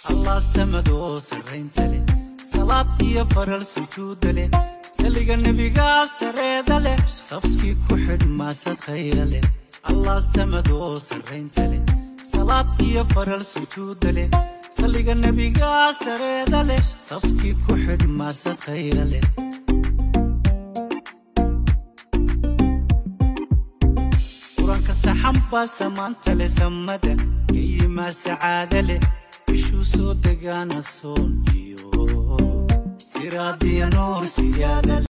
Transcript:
allah samadoo sarraynta leh salaad iyo faral sujuudda leh saliga nebigaa sareeda leh safkii ku xidh maasad khayra leh allah samadoo sarraynta leh salaad iyo faral sujuudda leh saliga nebigaa sareeda leh safkii ku xidh maasad khayra leh qur-aanka saxan baa samaanta leh samada geyimaa sacaada leh bishuu soo degaana soon iyo siraadiya nuur siyaada